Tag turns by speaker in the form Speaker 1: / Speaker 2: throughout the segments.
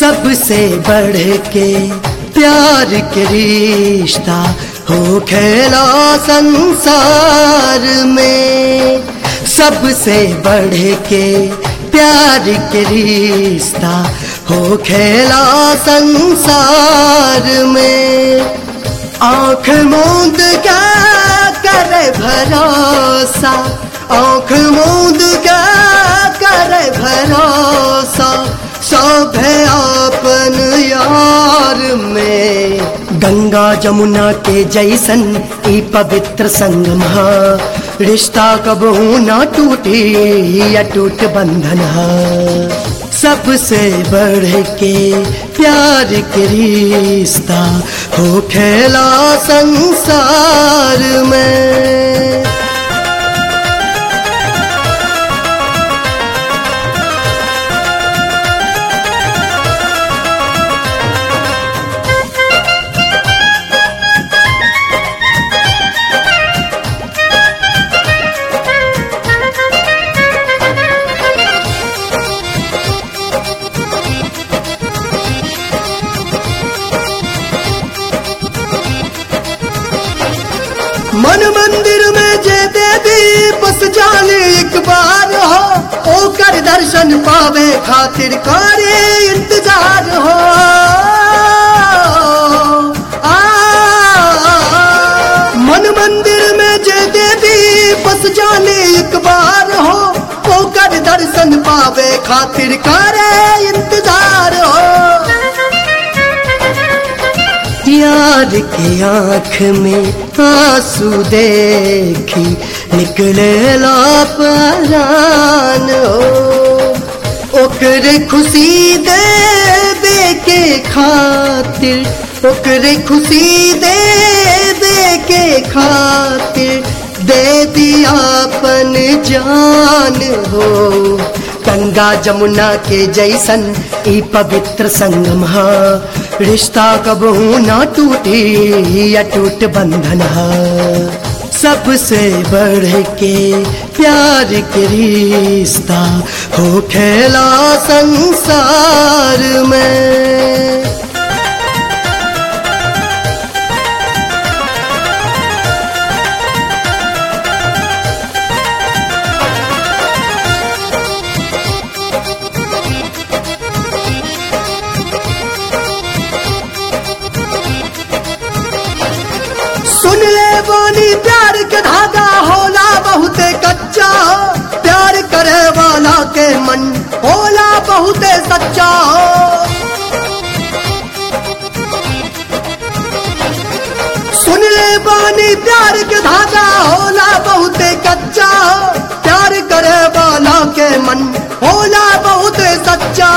Speaker 1: सबसे बढ़ के प्यार के रिश्ता हो खेला संसार में सबसे बढ़ के प्यार के रिश्ता हो खेला संसार में आंख मूंद क्या करे भरोसा आंख मूंद क्या करे भरोसा सब है आपन यार में गंगा जमुना के जैसन ई पवित्र संगम हा रिश्ता कबहू ना टूटे या टूट बंधन हा सबसे बढ़ के प्यार के रिश्ता हो खेला संसार में मन मंदिर में जे देवी बस जाने एक बार हो ओकर दर्शन पावे खातिर करे इंतजार हो आ, मन मंदिर में जे देवी बस जाने एक बार हो ओकर दर्शन पावे खातिर करे इंतजार हो यार के आंख में आंसू देखी निकले लापरान हो ओकरे खुशी दे दे के खातिर ओकरे खुशी दे दे के खातिर दे दिया अपन जान हो गंगा जमुना के जैसन ई पवित्र संगम हा रिश्ता कबहू ना टूटे या टूट बंधन हा सबसे बढ़ के प्यार के रिश्ता हो खेला संसार में सुन ले बानी प्यार के धागा होला बहुत कच्चा प्यार करे वाला के मन होला बहुत सच्चा सुन ले बानी प्यार के धागा होला बहुत कच्चा प्यार करे वाला के मन होला बहुत सच्चा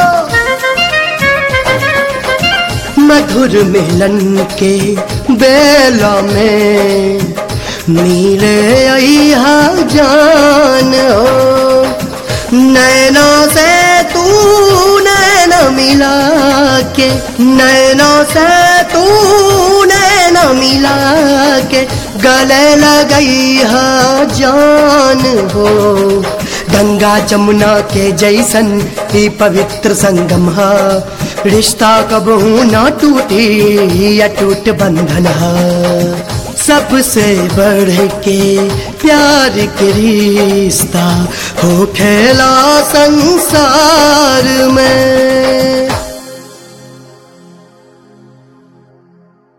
Speaker 1: मधुर मिलन के बेला में मिले अहा जान हो नैना से तू नैना मिला के नैना से तू नैना मिला के गले लगई हा जान हो गंगा जमुना के जैसन ही पवित्र संगम हा रिश्ता कबहू ना टूटे या टूट बंधन हा सबसे बढ़ के प्यार के रिश्ता हो खेला संसार में